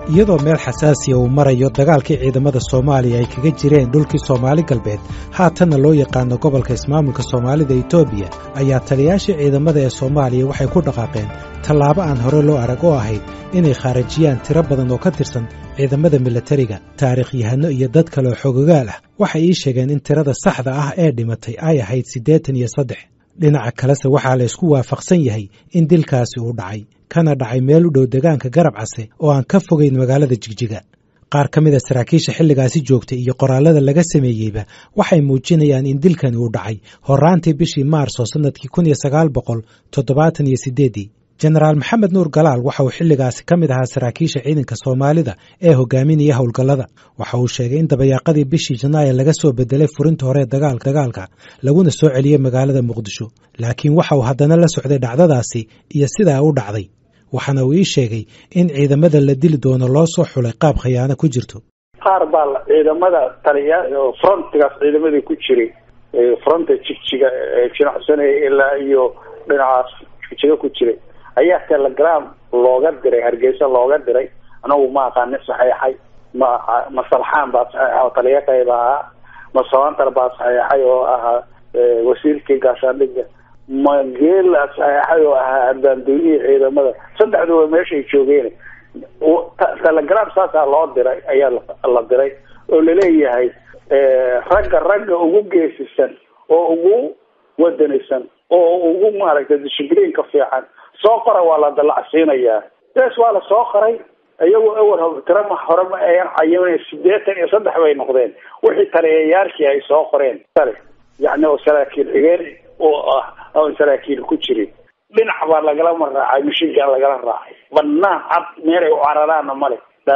iyadoo meel xasaasiya uu marayo dagaalkii ciidamada soomaaliya ay kaga jireen dhulkii soomaali galbeed haatanna loo yaqaano gobolka ismaamulka soomaalida etoobiya ayaa taliyaashii ciidamada ee soomaaliya waxay ku dhaqaaqeen tallaabo aan hore loo arag oo ahayd inay khaarajiyaan tiro badan oo ka tirsan ciidamada milatariga taariikhyahano iyo dad kale oo xogogaal ah waxay ii sheegeen in tirada saxda ah ee dhimatay ay ahayd siddeetan iyo saddex dhinaca kalese waxaa la ysku waafaqsan yahay in dilkaasi uu dhacay kana dhacay meel u dhow degaanka garab case oo aan ka fogayn magaalada jigjiga qaar ka mid a saraakiisha xilligaasi joogtay iyo qoraallada laga sameeyeyba waxay muujinayaan in dilkani uu dhacay horraantii bishii maarso sannadkii kun iyo sagaal boqol toddobaatan iyo siddeeddii jenaraal maxamed nuur galaal waxa uu xilligaasi ka mid ahaa saraakiisha ciidanka soomaalida ee hogaaminaya howlgallada waxa uu sheegay in dabayaaqadii bishii janaayo laga soo bedelay furinta hore dagaalka laguna soo celiyey magaalada muqdisho laakiin waxa uu haddana la socday dhacdadaasi iyo sidaa u dhacday waxaana uu ii sheegay in ciidamada la dili doono loo soo xulay qaab khiyaano ku jirto qaar baa ciidamada taliya frontigaas ciidamadii ku jiray fronta jigjiga jinacsanaya ilaa iyo dhinacaas jigjiga ku jiray ayaa telegram looga diray hargeysa looga diray anagu ma aqaani saxeexay ma ma salxaan baa saxeexa oo taliya qayb ahaa ma sabantar baa saxeexay oo ahaa wasiirkii gaashaandhiga ma geela saxeexay oo ahaa abaandoonihii ciidamada saddexduba meeshay joogeen telegram saasaa loo diray ayaa la diray oo laleeyahay ragga ragga ugu geesisan oo ugu wadanisan oo ugu maaragtay dishibliinka fiican soo qora waa la dalacsiinayaa bes waa la soo qoray iyagoo awal tirama hore ma ayan cayimin sideetan iyo saddex bay noqdeen wixii taliyayaarkii ay soo qoreen tale yani oo saraakiil xigeen oo ah oon saraakiil ku jirin dhinac baa lagalama raacay mishinkaa lagala raacay banaan cad meelay u cararaana male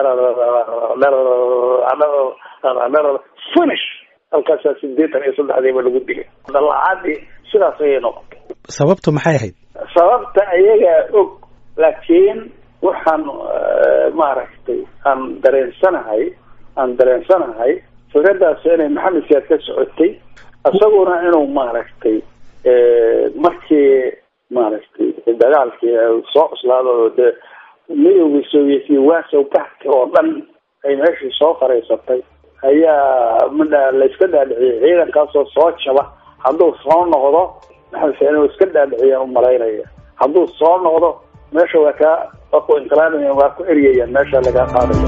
finish halkaasaa sideetan iyo saddexdiiba lagu dilay dalacaadii sidaas ayay noqotay sababtu maxay ahayd sababta ayagaa og laakiin waxaan maaragtay aan dareensanahay aan dareensanahay fikradaas inay maxamed siyaad ka socotay isaguna inuu maaragtay markii maaragtay dagaalkii soo cuslaado dee midowgii sovietiya waasow baxka oo dhan ay meeshii soo faraysatay ayaa midha la iska dhaadhiciyay ciidankaasoo soo jaba hadduu soo noqdo maxamed siyaad inuu iska dhaadhiciya umalaynaya hadduu soo noqdo meesha waa kaa waa ku inqilaabaya waa ku eryayaan meesha lagaa qaadaya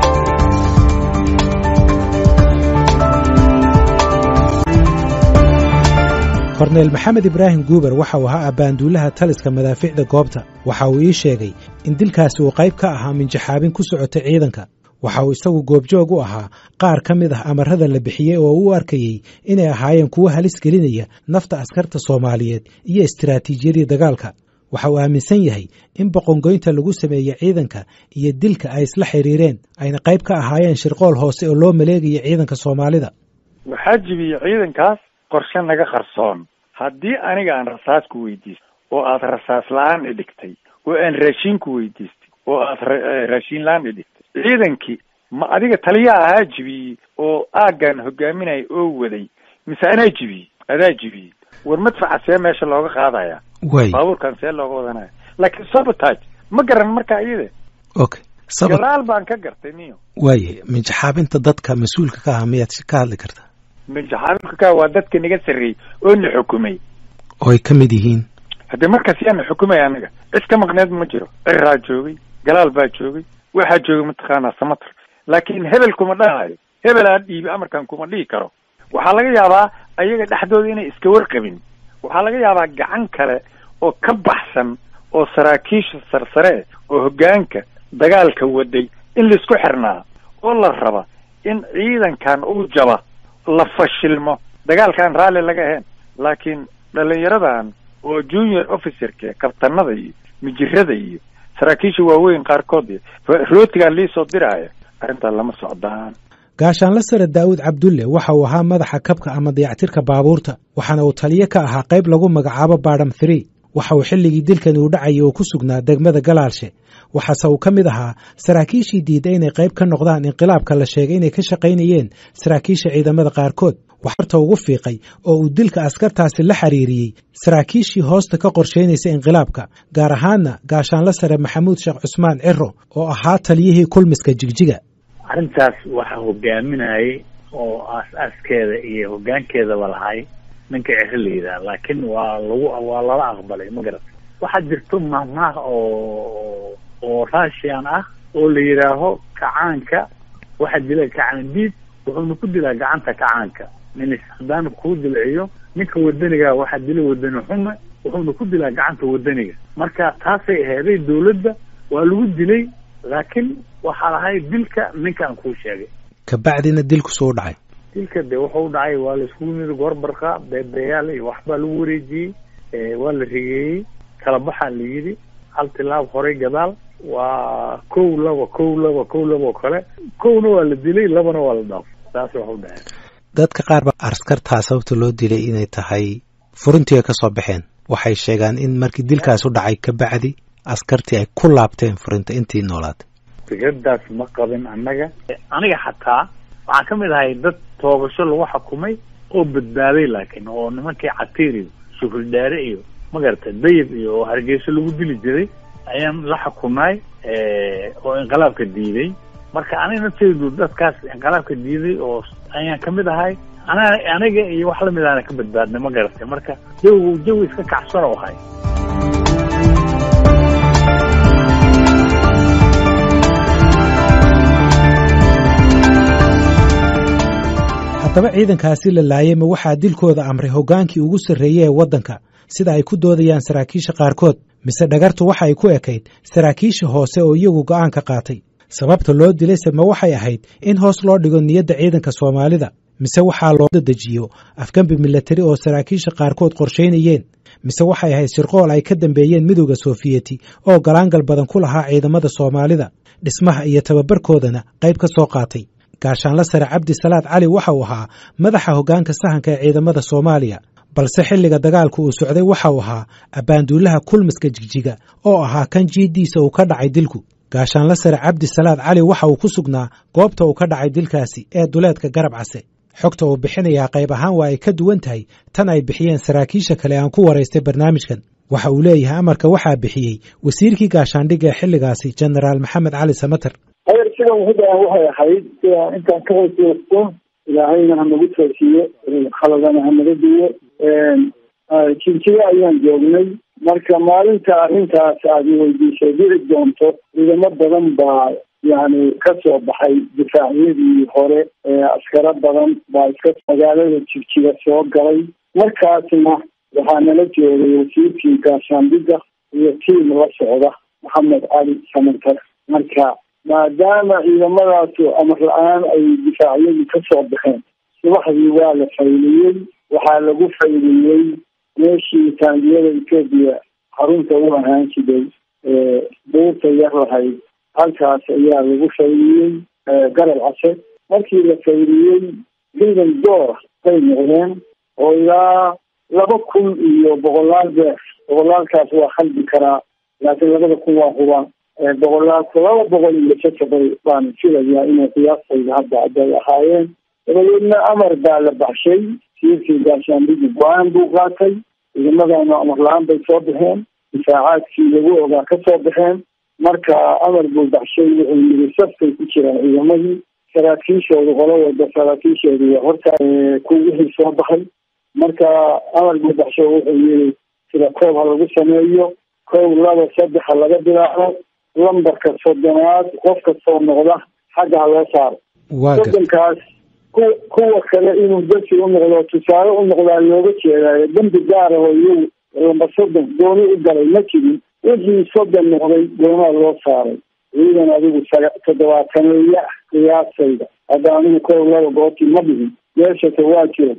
korneyl maxamed ibraahim guuber waxa uu ahaa abbaanduulaha taliska madaaficda goobta waxa uu ii sheegay in dilkaasi uu qayb ka ahaa minjaxaabin ku socotay ciidanka waxa uu isagu goobjoog u ahaa qaar ka mid ah amarada la bixiyey oo u arkayey inay ahaayeen kuwo halis gelinaya nafta askarta soomaaliyeed iyo istiraatiijiyadii dagaalka waxa uu aaminsan yahay in boqongoynta lagu sameeyey ciidanka iyo dilka ay isla xiriireen ayna qayb ka ahaayeen shirqool hoose oo loo maleegaya ciidanka soomaalida waxaa jibiyey ciidankaas qorshe naga qarsoon haddii aniga aan rasaas ku weydiistay oo aad rasaas la-aan idhigtay oo aan raashiin ku weydiistay oo aad raashiin la-aan idhigtay ciidankii ma adiga taliya ahaa jibiyey oo aaggan hogaaminaya oo waday mise anaa jibiyey adaa jibiyey war madfaca see meesha looga qaadaya way baabuurkan see looga wadanaya laakiin sabotage ma garan marka iyada okay sabab gadaal baan ka gartay niyo waaye minjaxaabinta dadka mas-uulka ka aha miyaad ka hadli kartaa minjaxaabinka ka waa dadka naga sarreeyey oo na xukumay oo ay ka mid yihiin haddii markaas yaa na xukumaya anaga cid ka maqneed ma jiro ciraa joogay galaal baa joogay waxaa joogay mataqaanaa samatar laakiin hebel kuma dhahayo hebel aan dhiibi amarkan kuma dhihi karo waxaa laga yaabaa ayaga dhexdooda inay iska warqabin waxaa laga yaabaa gacan kale oo ka baxsan oo saraakiisha sarsare oo hoggaanka dagaalka waday in laisku xirnaa oo la raba in ciidankan uu jaba la fashilmo dagaalkaan raalli laga ahayn laakiin dhalinyaradan oo junior officerka kabtanada iyo mijirada iyo saraakiisha waaweyn qaarkood rootigaan liisoo diraaya arrintaa lama socdaan gaashaanla sare daa'uud cabdulle waxa uu ahaa madaxa kabka ama dayactirka baabuurta waxaana uu taliyo ka ahaa qayb lagu magacaabo baadham three waxa uu xilligii dilkani uu dhacayay oo ku sugnaa degmada galaalshe waxaase uu ka mid ahaa saraakiishii diidda inay qayb ka noqdaan inqilaabka la sheegay inay ka shaqaynayeen saraakiisha ciidamada qaarkood waxarta ugu fiiqay oo uu dilka askartaasi la xiriiriyey saraakiishii hoosta ka qorshaynaysa inqilaabka gaar ahaanna gaashaanla sare maxamuud sheekh cusmaan ciro oo ahaa taliyihii kulmiska jigjiga arrintaas waxaa hogaaminayay oo aas-aaskeeda iyo hoggaankeedaba lahay ninka ciro la yidhaha laakiin waa lagu waa lala aqbalay ma garat waxaa jirto mahmaah oo oo russian ah oo la yidhaaho kacaanka waxaa dila kacaan diid wuxuuna ku dilaa gacanta kacaanka nin haddaana kuu dilciyo ninka wadaniga waxaa dila wadani xume wuxuuna ku dilaa gacanta wadaniga marka taasay aheeday dawladda waa lagu dilay laakiin waxaa lahay dilka ninkaan kuu sheegay kabacdina dilku suu dhacay dilka de wuxuu dhacay waa la iskugu yimid goorbarka beebeeyaal iyo waxbaa lagu wareejiyey waa la rigeeyey kala baxaa la yidhi hal tilaab horay gadaal waa kow laba kow laba kow laba oo kale kowna waa la dilay labana waa la dhaafay saas waxu dhaceen dadka qaar ba askartaa sababta loo dilay inay tahay furintiiga ka soo baxeen waxay sheegaan in markii dilkaas u dhacay kabacdi askartii ay ku laabteen furinta intii noolaatay fikradaas ma qabin annaga aniga xataa waxaan ka mid ahay dad toobasho lagu xukumay oo badbaaday laakiin oo nimankii catiir iyo shukuldhaare iyo magarata dayib iyo oo hargeyso lagu dili jiray ayaan la xukumay oo inqilaabka diiday marka aniga nafteydu dadkaas inqilaabka diiday oo ayaan kamid ahay ana aniga iyo wax lamid aana ka badbaadnay ma garatay marka jawigu jawi iska kacsan oo ahay haddaba ciidankaasi la laayay ma waxaa dilkooda amray hoggaankii ugu sarreeyey ee waddanka sida ay ku doodayaan saraakiisha qaarkood mise dhagartu waxa ay ku ekayd saraakiisha hoose oo iyagu go'aan ka qaatay sababta loo dilayse ma waxay ahayd in hoos loo dhigo niyadda ciidanka soomaalida mise waxaa loo dedejiyo afgambi milatari oo saraakiisha qaarkood qorshaynayeen mise waxay ahayd shirqool ay ka dambeeyeen midowda soofiyeti oo galaangal badan ku lahaa ciidamada soomaalida dhismaha iyo tababarkoodana qayb ka soo qaatay gaashaanla sare cabdi salaad cali waxa uu ahaa madaxa hoggaanka sahanka ee ciidamada soomaaliya balse xilliga dagaalku uu socday waxa uu ahaa abbaanduulaha kulmiska jigjiga oo ahaa kan jiiddiisa uu ka dhacay dilku gaashaanla sare cabdi salaad cali waxa uu ku sugnaa goobta uu ka dhacay dilkaasi ee duleedka garab case xogta uu bixinayaa qayb ahaan waa ay ka duwan tahay tan ay bixiyeen saraakiisha kale aan ku waraystay barnaamijkan waxa uu leeyahay amarka waxaa bixiyey wasiirkii gaashaandhigga ee xilligaasi jenaraal maxamed cali samater hayar sidan hudaan waxay ahayd sida intaan ka hooseysto ilaahayna hanagu toosiyo khaladana hanaga diyo jinjiga ayaan joognay marka maalinta arrintaas aad weydiisay dhici doonto ciidamo badan baa yani kasoo baxay difaacyadii hore askaro badan baa iska magaalada jigjiga soo galay markaasna waxaa nala joogay wasiirkii gaashaandhiga iyo tiim la socda maxamed cali samantar marka maadaama ciidamadaasu amar la-aan ay difaacyadii kasoo baxeen subaxdii waa la fayliyey waxaa lagu fayliyey meeshii taangiyada etoobiya xarunta u ahaan jiray buurta yar lahayd halkaas ayaa lagu fayliyey garab case markii la fayliyey ciidan doora bay noqdeen oo ilaa laba kun iyo boqolaal beer boqolaalkaas waa khaldi karaa laakiin labada kun waa hubaan boqolaalka laba boqol iyo sasabay baan filayaa inay qiyaastayda hadda hadday ahaayeen dabadeedna amar baa la baxshay siirkii gaashaandhigi go-aan buu qaatay ciidamadana amar la-aan bay soo baxeen difaacaadkii lagu ogaa ka soo baxeen marka amar buu baxshay wuxuu yiri safkay ku jiraan ciidamadii saraakiishoodu qolo walba saraakiishoodu waa horta ku wixii soo baxay marka amar buu baxshay wuxuu yiri sida koob ha lagu sameeyo kow laba saddex ha laga bilaabo lambarka soddonaad qof kastoo noqda xagga ha loo saaro soddonkaas ku kuwa kale inuu darsi u noqdo tusaale u noqdaa looga jeedaayo dambi gaar ah oo iyagu lambar soddon gooni u galay ma jirin wixii soddon noqday goonaha loo saaray ciidan adigu toddobaataneeya ah qiyaasayda hadda anigu kow laba goobtii ma dhihin meeshase waa jiro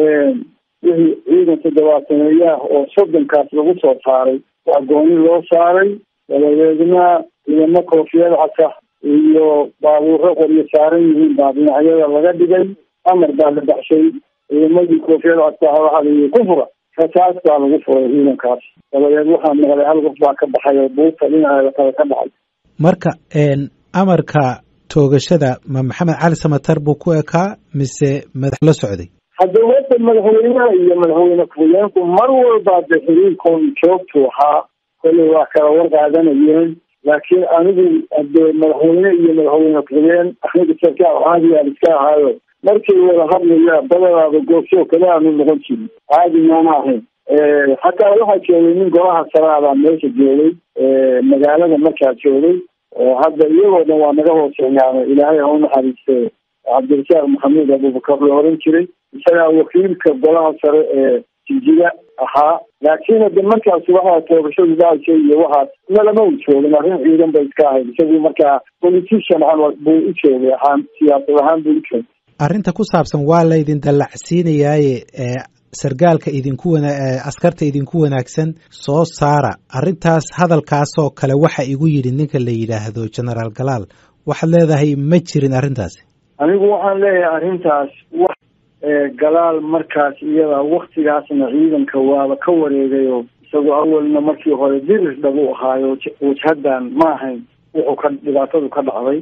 wixii ciidan toddobaataneeya ah oo soddonkaas lagu soo saaray waa gooni loo saaray dabadeedna ciidamo koofiyad casa iyo baabuuro qoryo saaran yihiin baa dhinacyada laga dhigay amar baa la baxshay ciidamadii koofiyad casa waxaa layihi ku fura rasaas baa lagu furay ciidankaas dabadeed waxaa maqlay hal qof baa ka baxay oo buurta dhinaceeda kale ka dhacay marka amarka toogashada ma maxamed cali samatar buu ku ekaa mise madax la socday hadda wada madaxweynaha iyo madaxweyne ku-xigeenku mar walba de xiriirkoon joogtu ahaa kolley waa kala war qaadanayeen laakiin anigu hadee madaxweyne iyo madaxweyne ku-xigeen aniga sarkaal caadigaan iska ahaayo markay wada hadlaya badanaaba goobsoo kale aanu noqon jirin caadi maana ahayn xataa waxaa joogay nin golaha saraabaa meesha joogay magaalada markaa joogay oo hadda iyagoo dhan waa naga hooseeyaano ilaahay ha u naxariiste cabdirasaaq maxamuud abubakar la oran jiray isagaa wakiilka golaha sare ee jijiga ahaa laakiin hade markaas waxaa toogashadu daasha iyo waxaas nalama u joogin arrin ciidan bay iska ahayd isagu markaa politician buu u joogay ahaan siyaasad ahaan buu u joogay arrinta ku saabsan waa laydin dallacsiinayaaye sargaalka idinku wana askarta idinku wanaagsan soo saara arrintaas hadalkaasoo kale waxa igu yidhi ninka la yidhaahdo generaal galaal waxaad leedahay ma jirin arrintaasi anigu waxaan leeyahay arrintaas wax galaal markaas iyada waktigaasna ciidanka waaba ka wareegayo isagoo awalna markii hore dirir dhabu ahaayo wajhadan ma ahayn wuxuu ka dhibaatadu ka dhacday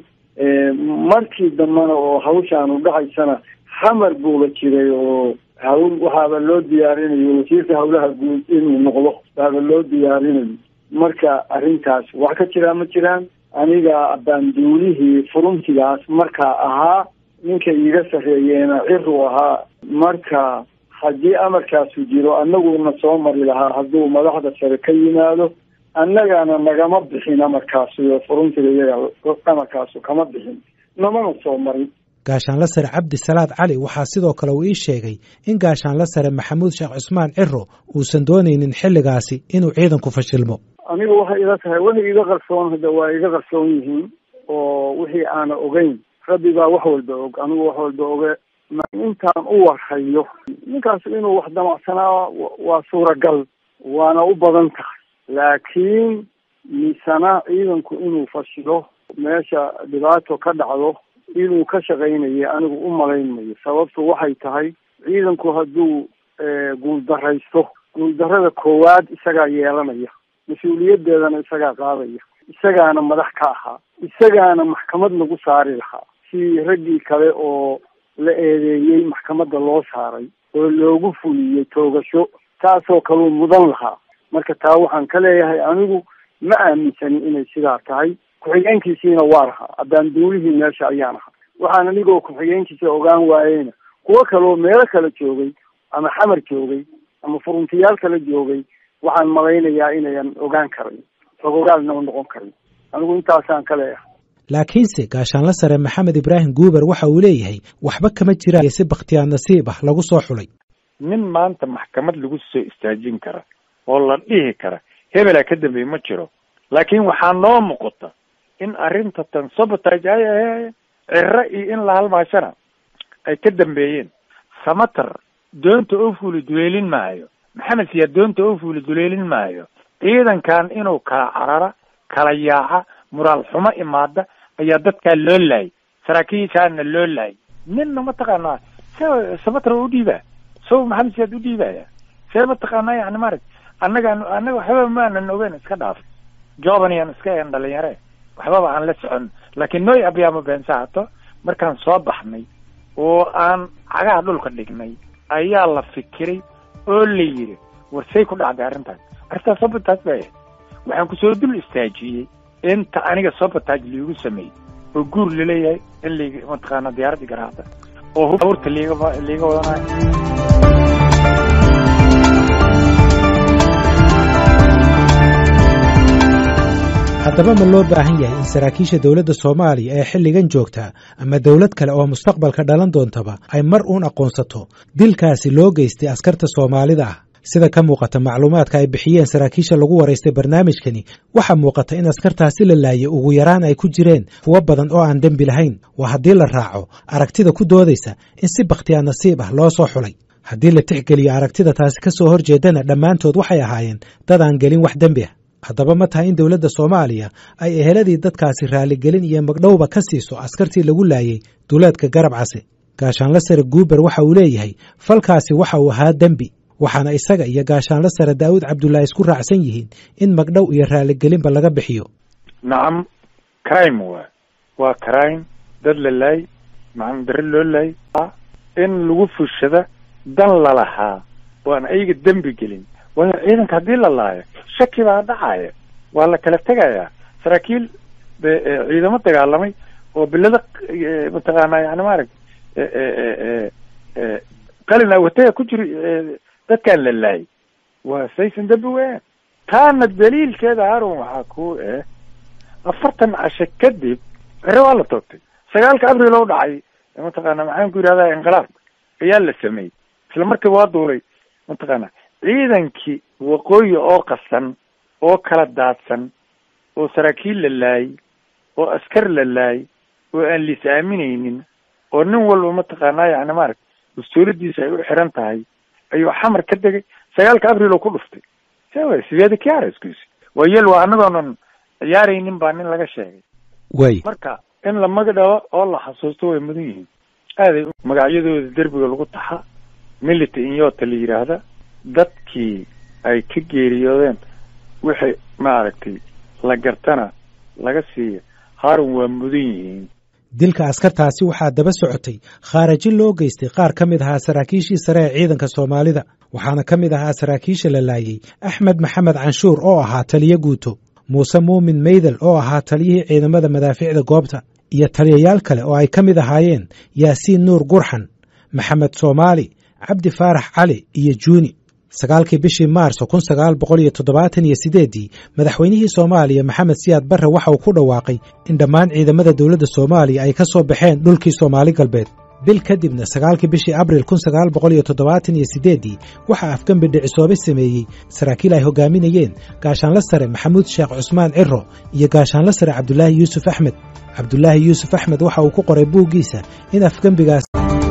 markii dambena oo hawshaanu dhacaysana xamar buuba jiray oo hawl waxaaba loo diyaarinayo wasiirka hawlaha guud inuu noqdo baaba loo diyaarinayo marka arrintaas wax ka jiraa ma jiraan aniga baanduulihii furuntigaas markaa ahaa ninka iiga sarreeyeena ciru ahaa marka haddii amarkaasu jiro annaguna soo mari lahaa hadduu madaxda sare ka yimaado annagana nagama bixin amarkaasu furuntiga iyaga amarkaasu kama bixin namana soo marin gaashaanla sare cabdi salaad cali waxaa sidoo kale uu ii sheegay in gaashaanla sare maxamuud sheekh cusmaan ciro uusan doonaynin xilligaasi inuu ciidanku fashilmo aniga waxay ila tahay waxay iga qarsoon hadda waa iga qarsoon yihiin oo wixii aana ogeyn rabbi baa wax walba og anigu wax walba oge intaan u warhayo ninkaas inuu wax damacsanaa waa suuragal waana u badan tahay laakiin misana ciidanku inuu fashilo meesha dhibaato ka dhacdo inuu ka shaqaynayo anigu u malaynmayo sababtu waxay tahay ciidanku hadduu guuldaraysto guuldarada koowaad isagaa yeelanaya mas-uuliyadeedana isagaa qaadaya isagaana madax ka ahaa isagaana maxkamad lagu saari lahaa si raggii kale oo la eedeeyey maxkamadda loo saaray oo loogu fuliyey toogasho taasoo kaluu mudan lahaa marka taa waxaan ka leeyahay anigu ma aaminsanin inay sidaa tahay ku-xigeenkiisiina waa lahaa haddaan duulihii meesha ayaan ahaa waxaan anigoo ku-xigeenkiisa ogaan waayeyna kuwo kaloo meelo kale joogay ama xamar joogay ama furuntiyaal kale joogay waxaan malaynayaa inayan ogaan karin xogogaalna u noqon karin anigu intaasaan ka leeyahay laakiinse gaashaanla sare maxamed ibraahim guuber waxa uu leeyahay waxba kama jiraan si bakhtiyaar nasiib ah lagu soo xulay nin maanta maxkamad lagu soo istaajin kara oo la dhihi kara hebelaa ka dambeey ma jiro laakiin waxaa noo muuqata in arrinta tan sabotage ay ahe ciro iyo in la halmaashana ay ka dambeeyeen samater doonta oo fuuli duleelin maayo maxamed siyaad doonta oo fuuli duleelin maayo ciidankan inuu kala carara kala yaaca muraal xumo imaada ayaa dadkaa loo laayay saraakiishaana loo laayay ninna mataqaanaa se samater oo udhiibaa so maxamed siyaad udhiibaya see mataqaanaa yani maarag annaga annaga waxbaba maanan ogeyn iska dhaaf jobanyan iska en dhalinyare waxbaba aan la socon laakiin noy abyaamo beensahato markaan soo baxnay oo aan cagaha dhulka dhignay ayaa la fikiray oo la yidhi war say ku dhacday arrintaas arrintaas sabotage bay ahayd waxaan kusoo dul istaajiyey inta aniga sabotage liigu sameeyey oo guur laleeyahay in lig mataqaana diyaaradii garaacda oo hurta liiga liiga wadanayo haddaba ma loo baahan yahay in saraakiisha dowladda soomaaliya ee xilligan joogtaa ama dowlad kale oo mustaqbalka dhalan doontaba ay mar uun aqoonsato dilkaasi loo geystay askarta soomaalida ah sida ka muuqata macluumaadka ay bixiyeen saraakiisha lagu waraystay barnaamijkani waxaa muuqata in askartaasi la laayay ugu yaraan ay ku jireen kuwo badan oo aan dembi lahayn waa haddii la raaco aragtida ku doodaysa in si bakhtiyaa nasiib ah loo soo xulay haddii la tixgeliyo aragtida taasi ka soo horjeedana dhammaantood waxay ahaayeen dad aan gelin wax dembi ah haddaba ma tahay in dowladda soomaaliya ay eheladii dadkaasi raaligelin iyo magdhowba ka siiso askartii lagu laayay duleedka garab case gaashaanla sare guuber waxa uu leeyahay falkaasi waxa uu ahaa dembi waxaana isaga iyo gaashaanla sare daa'uud cabdullaahi isku raacsan yihiin in magdhow iyo raaligelinba laga bixiyo nacam crime waa waa crime dad la laay macna dare loo laay in lagu fushada dan lalahaa oo aan ayaga dembi gelin waayo ciidanka haddii la laayo shaki baa dhacaya waa la kala tegayaa saraakiil ciidamo dagaalamay oo bilada mataqaanaa yani maaragta qalin awataya ku jiri dadkaan la laayay waa saysan dembi weyn taana daliilkeeda haron waxaa ku eh afartan cashe kadib cere waa la toogtay sagaalka abril oo dhacay mataqaana maxaan ku yidhahdaa inqilaabka ayaa la sameeyey isla markiiba waa duulay mataqaana ciidankii waqooyi oo qasan oo kala daadsan oo saraakiil la laayay oo askar la laayay oo aan liis aaminaynin oo nin walba mataqaanaa yani maaragta mas-uuladiisa ay u xiran tahay ayuu xamar ka degay sagaalka abril oo ku dhuftay sewa sideeda kiarskuisi waa yel waa anagoonan ciyaaraynin baa nin laga sheegay way marka in la magdhabo oo la xasuusto way mudan yihiin aaday magacyadooda derbiga lagu taxa milita inyota la yidhaahda dadkii ay ka geeriyoodeen wixii maaragtay la gartana laga siiya harun waa mudan yihiin dilka askartaasi waxaa daba socotay khaaraji loo geystay qaar ka mid ahaa saraakiishii sare ee ciidanka soomaalida waxaana ka mid ahaa saraakiisha la laayay axmed maxamed canshuur oo ahaa taliyo guuto muuse muumin meydel oo ahaa taliyihii ciidamada madaaficda goobta iyo taliyayaal kale oo ay ka mid ahaayeen yaasiin nuur gurxan maxamed soomaali cabdi faarax cali iyo juuni sagaalkii bishii maarso kun sagaal boqol iyo toddobaatan iyo sideeddii madaxweynihii soomaaliya maxamed siyaad barre waxa uu ku dhawaaqay in dhammaan ciidamada dowladda soomaaliya ay ka soo baxeen dhulkii soomaali galbeed bil kadibna sagaalkii bishii abril kun sagaal boqol iyo toddobaatan iyo sideeddii waxaa afgembi dhicisoobe sameeyey saraakiil ay hogaaminayeen gaashaanla sare maxamuud sheekh cusmaan ciro iyo gaashaanla sare cabdulaahi yuusuf axmed cabdulaahi yuusuf axmed waxa uu ku qoray buuggiisa in afgembigaas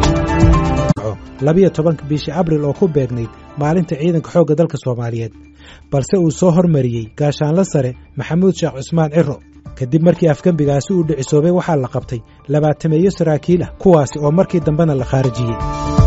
labiyo tobanka bishii abril oo ku beegnayd maalinta ciidanka xoogga dalka soomaaliyeed balse uu soo hormariyey gaashaanla sare maxamuud sheekh cusmaan ciro kadib markii afgembigaasi uu dhicisoobay waxaa la qabtay labaatameeyo saraakiil ah kuwaasi oo markii dambena la khaarijiyey